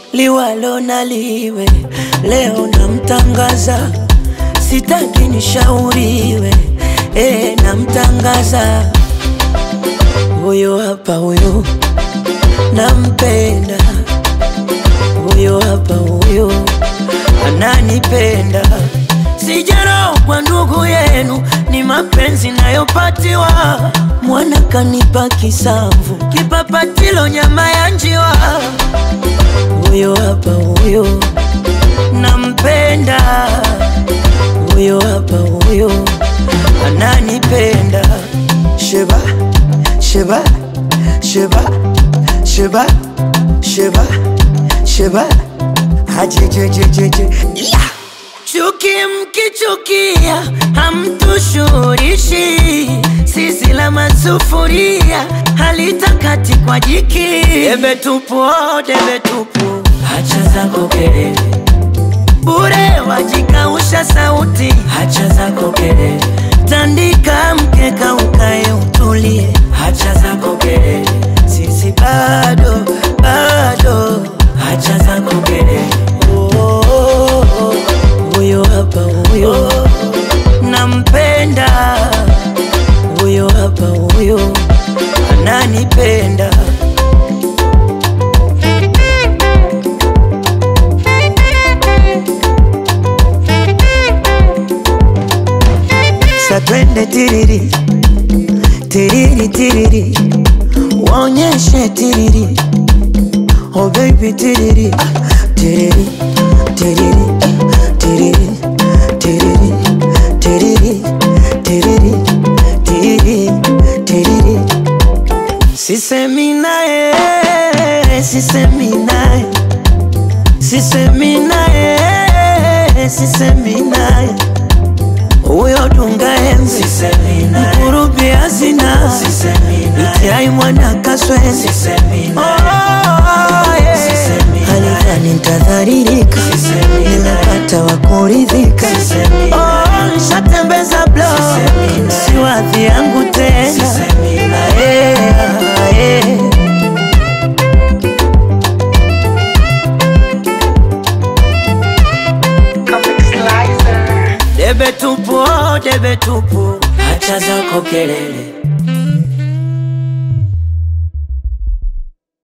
liwalo na liwe, leo namtangaza, sitaki nishauriwe, eh, namtangaza huyo hapa, huyo nampenda, huyo hapa, huyo ananipenda. Sijarogwa ndugu yenu, ni mapenzi nayopatiwa. Mwana kanipa kisamvu, kipapatilo nyama ya njiwa. Huyo hapa, huyo nampenda, huyo hapa, huyo ananipenda. Sheba, sheba, sheba, sheba, sheba, sheba, hajejejejeje yeah. Chuki mkichukia hamtushurishi, sisi la masufuria halitakati kwa jiki. Debe tupu, oh, debe tupu, hacha zako kelele bure, wajikausha sauti, hacha zako kelele, tandika mkeka ukae utulie, hacha zako kelele, sisi bado bado, hacha zako kelele oh, oh, oh, oh. Huyo hapa huyo nampenda, huyo hapa huyo ananipenda. Sa twende tiriri tiriri tiriri, waonyeshe tiriri, oh baby tiriri ah, tiriri tiriri tiriri tiriri tiriri tiriri tiriri tiriri sisemi naye sisemi naye sisemi naye sisemi naye huyo dunga enzi mkurubi hazina itiai mwana kaswezi halifani ntadharirika nimepata wa kuridhika Oh, nshatembeza blo siwadhi yangu tena Ae, ae. Debe tupu, oh, debe tupu, hacha zako kelele